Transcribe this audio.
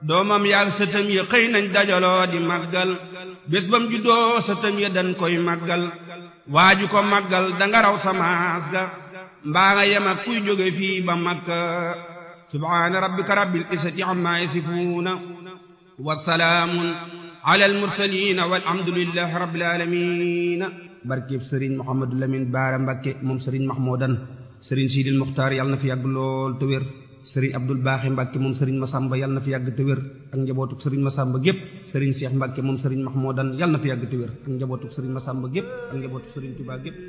doomam yaag sëtëm ya xëy nañ dajaloo di màggal bés bam juddoo sëtëm ya dañ koy màggal waaju ko màggal danga raw samaas ga mbaa nga yem ak kuy jóge fii ba makka subhaana rabbika rabbil izzati amma yasifuuna wa salaamun ala al mursaliin walhamdulillahi rabbil aalamiin barkeb sëriñ Mouhamadou Lamine Baara Mbakke moom sëriñ Mahmoudan sëriñ Sidil Muxtaar yàlla na fi yàgg lool te wér sëriñ Abdul Baaxi Mbàkke moom sëriñ Masamba yàlla na fi yàgg te wér ak njabootuk sëriñ Masamba gépp sëriñ Seex Mbàkke moom sëriñ Mahmoudan yàlla na fi yàgg te wér ak njabootuk sëriñ Masamba gépp ak njabootuk sëriñ Tuubaa gépp